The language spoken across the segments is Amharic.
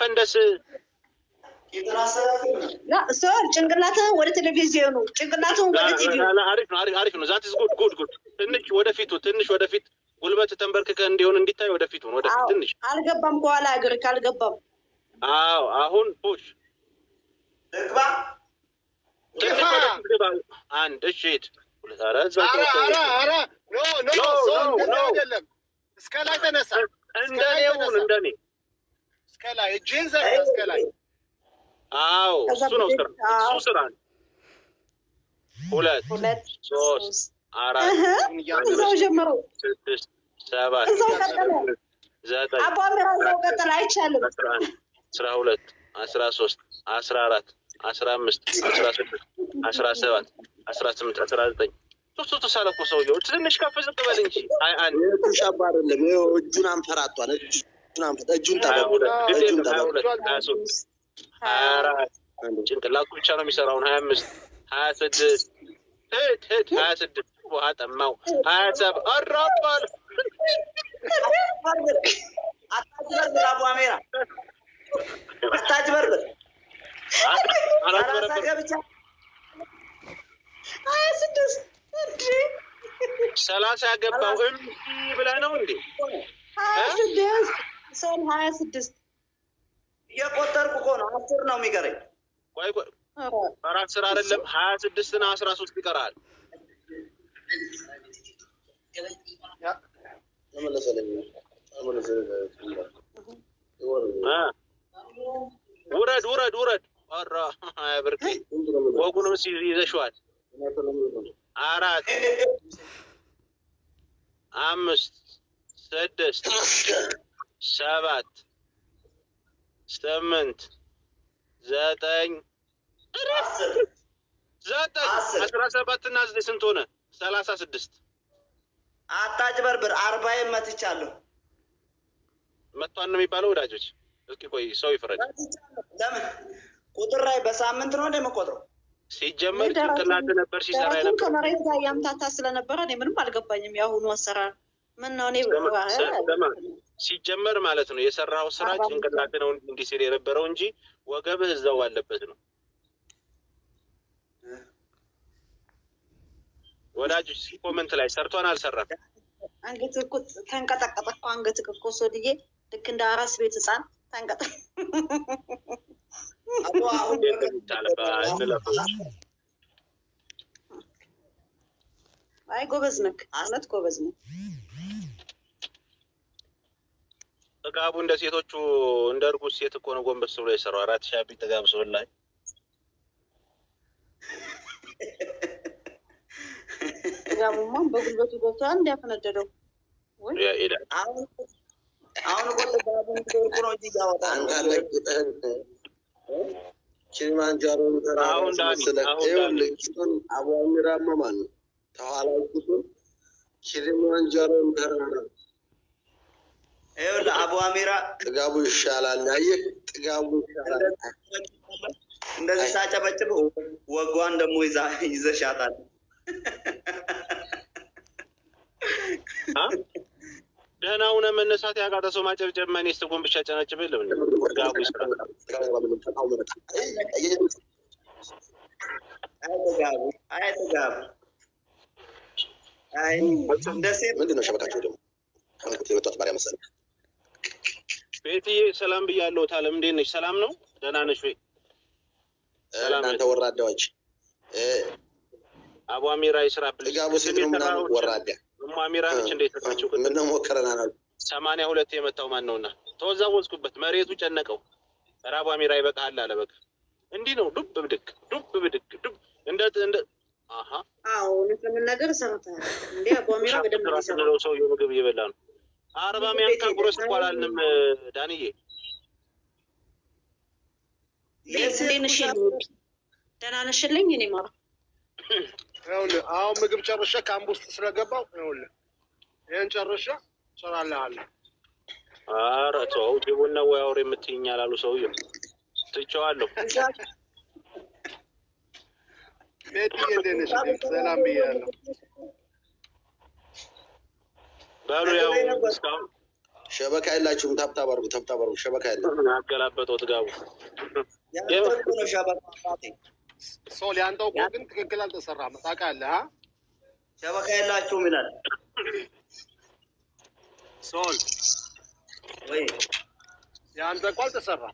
ፈንደስ ሰር ጭንቅላትህን ወደ ቴሌቪዥኑ ጭንቅላትህን ወደ ቲቪ አሪፍ ነው አሪፍ አሪፍ ነው። ዛት ጉድ ጉድ ጉድ። ትንሽ ወደፊቱ ትንሽ ወደፊት ጉልበት ተንበርክከ እንዲሆን እንዲታይ ወደፊቱ ወደፊት ትንሽ አልገባም። ከኋላ እግር ካልገባም አዎ አሁን ፑሽ ልግባ ትንሽ ወደፊት ግባ። አንድ እሺ ሂድ። ሁለት ኧረ እዛ ኧረ ኧረ ኧረ ኖ ኖ ኖ፣ ሰው ኖ፣ እንደዚህ ኖ። አይደለም። እስከ ላይ ተነሳ፣ እንደኔ ሁን እንደኔ እስከ ላይ እጅህን ዘርጋ፣ እስከ ላይ አዎ ከዛ እሱ ነው ስራ አዎ። እሱ ስራ ነው። ሁለት ሁለት ሶስት አራት እህ እዛው ጀምሮ ስድስት ሰባት እዛው ቀጠለ። ስምንት ዘጠኝ አቧ ምራ እዛው ቀጠለ። አይቻልም። አስራ አንድ አስራ ሁለት አስራ ሶስት አስራ አራት አስራ አምስት አስራ ስድስት አስራ ሰባት አስራ ስምንት አስራ ዘጠኝ ሶስት ሶስት ሳለ እኮ ሰውዬው ትንሽ ከፍ ዝቅ በል እንጂ አይ አንድ ሻባ አይደለም ይኸው እጁን አንፈራቷል እጁን አንፈ- እጁን ሀያ ጠበቁ ሁለት ግድ እጁን የለም ሀያ ጠበቁ ሁለት ሀያ ሶስት ሀያ አራት ጭንቅላቱ ብቻ ነው የሚሰራውን ሀያ አምስት ሀያ ስድስት ሂድ ሂድ ሀያ ስድስት ውሃ ጠማው ሀያ ሰባት አራባል አታጭበርብር አቡ አሜራ አታጭበርብር ሰላሳ አላበረበር ገብቻ ሀያ ስድስት እንዴ ሰላሳ ያገባው እምቢ ብለህ ነው እንዴ? ሀያ ስድስት ሰል ሀያ ስድስት እየቆጠርኩ እኮ ነው አስር ነው የሚቀረኝ ቆይ ቆይ አራት ስራ አይደለም ሀያ ስድስት እና አስራ ሶስት ይቀራል። እ ውረድ ውረድ ውረድ። ኧረ ሀያ ብርቄ ወጉንም ሲ ይዘሽዋል። አራት አምስት ስድስት ሰባት ስምንት ዘጠኝ ዘጠኝ አስር። አስራ ሰባት እና ዘጠኝ ስንት ሆነ? ሰላሳ ስድስት አታጭበርብር አርባዬን መትቻለሁ መቷን ነው የሚባለው። ወዳጆች እስኪ ቆይ ሰው ይፍረድ። ለምን ቁጥር ላይ በሳምንት ነው እንደምቆጥረው ሲጀመር ጭንቅላት ነበር ሲሰራ ደረቱን የነበረው። ከመሬት ጋር ያምታታ ስለነበረ እኔ ምንም አልገባኝም። የአሁኑ አሰራር ምን ነው? እኔ ስማ፣ ስማ፣ ሲጀመር ማለት ነው የሰራው ስራ አርባ አምስት ጭንቅላት ነው እንዲህ ሲል የነበረው እንጂ ወገብህ እዛው አለበት ነው። ወዳጆች እስኪ ኮመንት ላይ ሰርቷን አልሰራም? አንገት እኮ ተንቀጠቀጠ እኮ አንገት እኮ ሶድዬ ልክ እንደ አራስ ቤት ህፃን ተንቀጠ አቶ አሁን እንዴት ነው የሚጣልባ? እንለፈው። አይ ጎበዝ ነክ እውነት ጎበዝ ነው። ጥጋቡ እንደ ሴቶቹ እንደ እርጉዝ ሴት እኮ ነው ጎንበስ ብሎ የሰራው። አራት ሺህ አቢ ጥጋብ ሰው ላይ ጋሙማን በጉልበቱ ገብቶ አንድ ያፈነደደው ወይ ይላል። አሁን አሁን እኮ ጥጋቡን ወርቁ ነው እንጂ ያወጣል አንተ ለቅጠህን ኪሊማንጃሮን ተራራ አሁን ዳኒ፣ አስመስለህ አሁን ይኸውልህ፣ ቂጡን አቧሚራማ ማን ነው? ከኋላ ቂጡን ኪሊማንጃሮን ተራራ ይኸውልህ አቡ አሚራ ጥጋቡ ይሻላል። አየህ፣ ጥጋቡ ይሻላል። እንደዚህ ሳጨበጭብ ወጓን ደግሞ ይዛ ይዘሻታል አ? ደህና ሁነ መነሳት ያቃተ ሰው ማጨብጨብ ማን ስተጎን ብቻ ጨናጭብ የለም እንዴ? ጥጋቡ ይስራ። አይ ጥጋቡ አይ ጥጋቡ አይ እንደ ሴት ምንድን ነው ሸበካቸው ደግሞ ከመልኩት የመጣት ባሪያ መሰለህ። ቤትዬ ሰላም ብያለሁ። ታለም እንዴት ነሽ? ሰላም ነው? ደህና ነሽ ወይ? ሰላም እናንተ ወራዳዎች እ፣ አቡ አሚራ ይስራ ብልሽ ጥጋቡ ሴት ነው ምናምን ወራዳ እሙ አሚራ ነች እንዴት ናቸው? ምነው ሞከረናል አሉ። ሰማንያ ሁለት የመታው ማን ነውና ተወዛወዝኩበት። መሬቱ ጨነቀው። ኧረ አቡ አሚራ ይበቃሃል አለ። በቃ እንዲህ ነው ዱብ ብድግ ዱብ ብድግ ዱብ እንደ እንደ አሀ አዎ እውነት ለመናገር ሰርተሃል እንዴ አቧሚራ በደንብ ነው ራስ የሰራው። ብለው ሰውዬው ምግብ እየበላ ነው። አርባ ሚያንካ ጉረስ እኮ አላልንም ዳንዬ። እንዴት ነሽ? ደህና ነሽልኝ? እኔ ማራ ይኸውልህ አሁን ምግብ ጨርሼ ካምፕ ውስጥ ስለገባው ይኸውልህ ይህን ጨርሼ እሰራልሃለሁ። ኧረ ተው ጅቡና ወይ አውሬ የምትይኝ አላሉ ሰውዬው። ትቼዋለሁ። ቤትዬ እንዴት ነሽ? ሰላም ብያለሁ። በሉ ያው እስካሁን ሸበካ የላችሁም። ታብታብ አድርጉ፣ ታብታብ አድርጉ። ሸበካ የለም። አገላበጠው ጥጋቡ ያንተ እኮ ነው ሸበካ አባቴ። ሶል ያንተው እኮ ግን ትክክል አልተሰራም። ታውቃለህ? አ? ሸበካ የላችሁም ይላል ሶል ወይ? ያንተ እኮ አልተሰራም።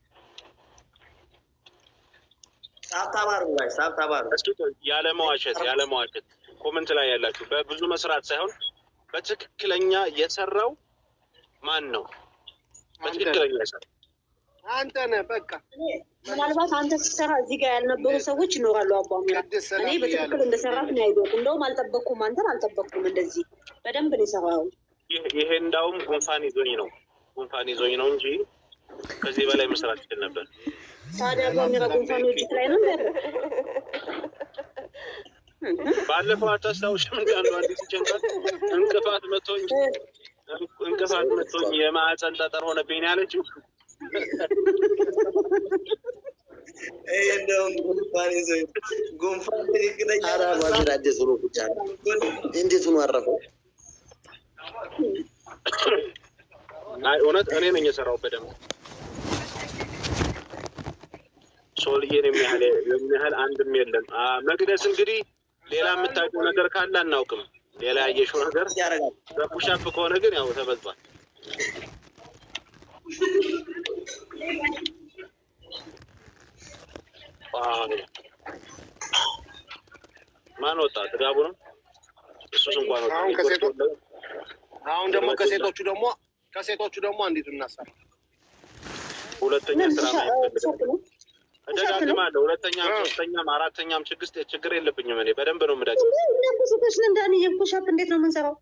ታብታብ አድርጉ ጋይስ፣ ታብታብ አድርጉ። እስኪ ያለመዋሸት ያለመዋሸት ኮመንት ላይ ያላችሁ በብዙ መስራት ሳይሆን በትክክለኛ የሰራው ማን ነው? በትክክለኛ የሰራው አንተ ነህ በቃ ምናልባት አንተ ስትሰራ እዚህ ጋር ያልነበሩ ሰዎች ይኖራሉ። አቧሚራ ቅድስት እኔ ሰላም በትክክል እያለች እንደሰራት ነው ያየሁት። እንደውም አልጠበቅኩም፣ አንተን አልጠበቅኩም። እንደዚህ በደንብ ነው የሰራው። ይህ- ይሄ እንዳውም ጉንፋን ይዞኝ ነው ጉንፋን ይዞኝ ነው እንጂ ከዚህ በላይ መስራት ይችል ነበር። ታዲያ አቧሚራ ጉንፋን ወጅት ላይ ነው ያለ ባለፈው አታስታውሽም? እንደ አንዱ አንዲት ሲጨንቃት እንቅፋት መቶኝ እንቅፋት መቶኝ የማዕፀን ጠጠር ሆነብኝ ነው ያለችው። ይሄ እንደውም ጉንፋን ይዞ ጉንፋን ትክክለኛ ኧረ አቧሚራ እንዴት ሆኖ ቁጭ አለ? እንዴት ሆኖ አረፈው? አይ እውነት እኔ ነኝ የሰራው በደንብ ሶልዬን የሚያህል የሚያህል አንድም የለም። አ፣ መቅደስ እንግዲህ ሌላ የምታውቀው ነገር ካለ አናውቅም። ሌላ ያየሽው ነገር ያደርጋል። በፑሻፕ ከሆነ ግን ያው ተበልጧል። ዋው! ማን ወጣ? ጥጋቡ ነው። እሱስ እንኳን ወጣ። አሁን ከሴቶች አሁን ደግሞ ከሴቶቹ ደግሞ ከሴቶቹ ደግሞ አንዲቱ እናሰራ ሁለተኛ ስራ ነው የሚፈልገው። ነው እደጋግማለሁ። ሁለተኛም አዎ። ሶስተኛም አራተኛም ችግር ችግር የለብኝም። እኔ በደንብ ነው የምደግም። እናንተ ሴቶች ነን ዳኒ፣ የፑሻፕ እንዴት ነው የምንሰራው?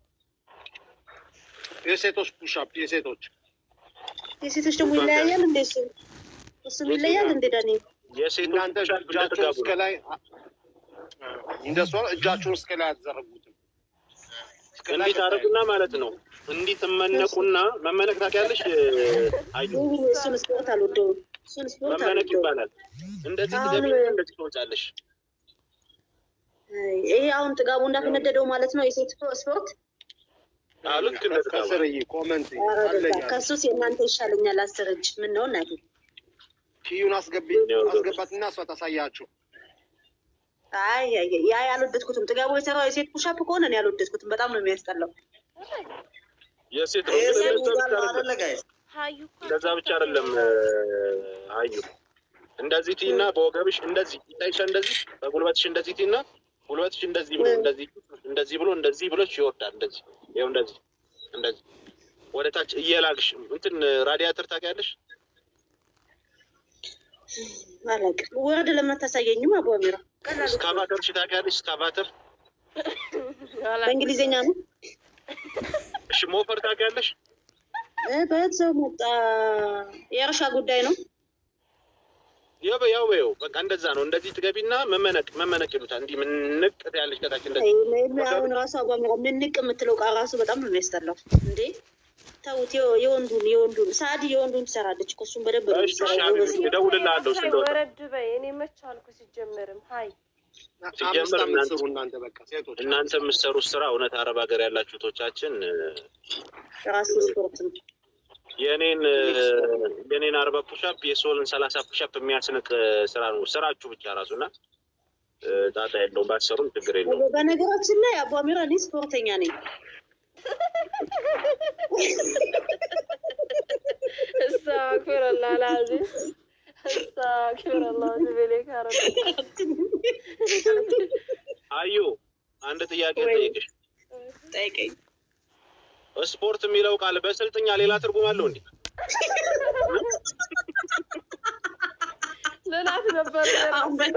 የሴቶች ፑሻፕ የሴቶች የሴቶች ደግሞ ይለያያል እንዴ? እሱ እሱም ይለያል እንዴ ዳኒ? የሴቶች እናንተ ፑሻፕ እንደ እጃችሁን ጥጋቡ እስከ ነው። ላይ እንደሷ እጃችሁን እስከ ላይ አትዘረጉትም። እስከ ላይ እንዲህ ታደርጉና ማለት ነው እንዲህ ትመነቁና መመነቅ ታውቂያለሽ? አዩ ውይ፣ እሱን ስፖርት አልወደውም። እሱን ስፖርት መመነቅ አልወደውም። ይባላል። እንደዚህ አሁን- ትገቢና እንደዚህ ትወጫለሽ። አይ፣ ይሄ አሁን ጥጋቡ እንዳፈነደደው ማለት ነው የሴት ስፖርት። አዎ ልክ እንደ ጥጋቡ ከስር እይ ኮመንት ኧረ በቃ አለኛ ከሱስ የእናንተ ይሻለኛል። አስር እጅ ምን ነው እናቴ? ኪዩን አስገቢ አስገባትና እሷ ታሳያችሁ። አይ አይ፣ አይ፣ ያ ያልወደድኩትም ጥጋቡ የሰራው የሴት ፑሻፕ ከሆነ እኔ ያልወደድኩትም በጣም ነው የሚያስጠላው። የሴት ነው ይሄ ግን ሴት እንደዛ ሙጋል ብቻ ነው አይደለም። አይደለ ጋይስ? ሀዩ እኮ እንደዛ ብቻ አይደለም አዩ እንደዚህ ቲና በወገብሽ እንደዚህ ይታይሻ እንደዚህ በጉልበትሽ እንደዚህ ቲና ጉልበትሽ እንደዚህ ብሎ እንደዚህ እንደዚህ ብሎ እንደዚህ ብሎች ይወርዳል። እንደዚህ ይኸው እንደዚህ እንደዚህ ወደ ታች እየላግሽ እንትን ራዲያተር ታውቂያለሽ? አላውቅም። ወረድ ለምን አታሳየኝም? አቧሚራ ቀላሉ ስካቫተር እሺ ታውቂያለሽ? ስካቫተር በእንግሊዝኛ ነው። እሺ ሞፈር ታውቂያለሽ? እ በዛው መጣ የእርሻ ጉዳይ ነው። ያው ያው ያው በቃ እንደዛ ነው። እንደዚህ ትገቢና መመነቅ መመነቅ ይሉታል። እንዲህ ምንቅ ያለሽ ከታች እንደዚህ አይ፣ አሁን ራሱ አቧሚራ ምንቅ የምትለው ቃል ራሱ በጣም ነው የሚያስጠላው። እንዴ ተውት። የወ- የወንዱን የወንዱን ሳዲ የወንዱን ትሰራለች እኮ እሱን በደንብ ነው እሺ እሺ የሚሰራው። አቢብ ጎበዝ ነው። እደውልልሃለሁ ሀይ ስንት ወጣ ወረድ በይ። እኔ መች አልኩ ሲጀመርም ሀይ ሲጀመር አምስት አምስት እናንተ- ስሩ እናንተ በቃ ሴቶች እናንተ የምትሰሩት ስራ እውነት አረብ ሀገር ያላችሁ ቶቻችን ራሱ ስፖርት ነው። የእኔን የእኔን አርባ ፑሻፕ የሶልን ሰላሳ ፑሻፕ የሚያስንቅ ስራ ነው ስራችሁ ብቻ ራሱ እና ጣጣ የለውም። ባትሰሩም ችግር የለውም። በነገራችን ላይ አቧሚራ እኔ ስፖርተኛ ነኝ። እስተግፊሩላህ አልዓዚም እስተግፊሩላህ ዝቤሌ ካረ አዩ አንድ ጥያቄ ወይ። ጠይቅሽ። ጠይቀኝ። ስፖርት የሚለው ቃል በስልጥኛ ሌላ ትርጉም አለው እንዴ? ልላት ነበር አሁን በ-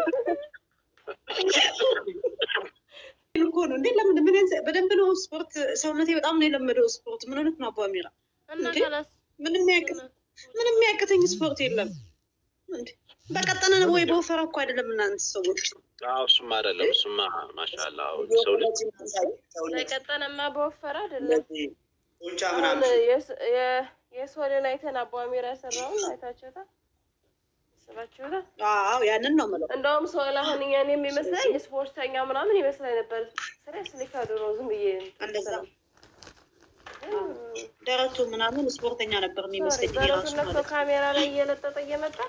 እኮ ነው እንዴ? ለምን ምን ያንስ- በደንብ ነው ስፖርት ሰውነቴ በጣም ነው የለመደው ስፖርት። ምን ሆነት ነው አቧሚራ? እና እንዴ? ከላስ ምንም ያቅ ምንም የሚያቅተኝ ስፖርት የለም። እንዴ በቀጠነ ነው ወይ በወፈረ እኮ አይደለም እናንተ ሰዎች። አዎ እሱማ አይደለም። እሱማ ማሻአላ ሰው ልጅ በቀጠነማ በወፈረ አይደለም። እንደዚህ ጡንቻ አሁን ምናምን የስ- የ- የሶልን አይተን አቧሚራ የሰራውን አይታችሁታል? ስባችሁታል? አዎ ያንን ነው የምለው። እንደውም ሶል አሁን እኛን የሚመስለኝ ስፖርተኛ ምናምን ይመስለኝ ነበር። ስሬስ ሊካ ድሮ ዝም ብዬ እንደዛ ደረቱ ምናምን ስፖርተኛ ነበር የሚመስለኝ እኔ ራሱ ደረቱን ነክቶ ማለት ነው። ካሜራ ላይ እየለጠጠ እየመጣ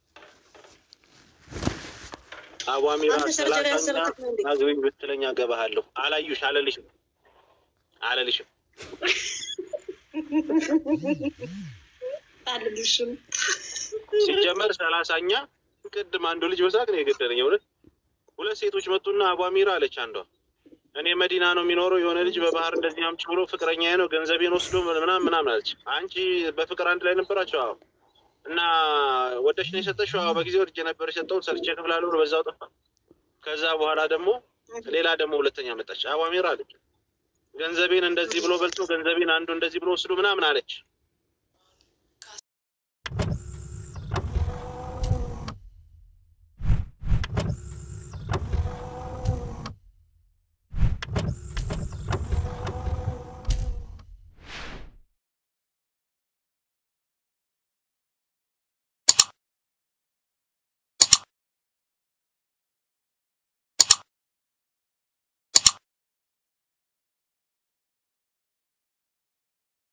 አቧሚራ አንተ ሰርጀሪ ሰላሳኛ ያሰረክት ነው እንዴ? አግቢኝ ብትለኝ አገባሃለሁ። አላዩሽ አለልሽም አለልሽም አልልሽም ሲጀመር ሰላሳኛ ቅድም አንዱ ልጅ በሳቅ ነው የገደለኝ። እውነት ሁለት ሴቶች መጡና አቧሚራ አለች አንዷ። እኔ መዲና ነው የሚኖረው የሆነ ልጅ በባህር እንደዚህ አምጪ ብሎ ፍቅረኛ ነው ገንዘቤን ወስዶ ምናምን ምናምን አለች። አንቺ በፍቅር አንድ ላይ ነበራቸው? አዎ። እና ወደሽ ነው የሰጠሽው? አዎ። በጊዜ ወድጄ ነበር የሰጠሁት ሰርቼ ክፍላለሁ ብሎ በዛው ጠፋ። ከዛ በኋላ ደግሞ ሌላ ደግሞ ሁለተኛ መጣች። አቧሚራ አለች ገንዘቤን እንደዚህ ብሎ በልቶ ገንዘቤን አንዱ እንደዚህ ብሎ ወስዶ ምናምን አለች።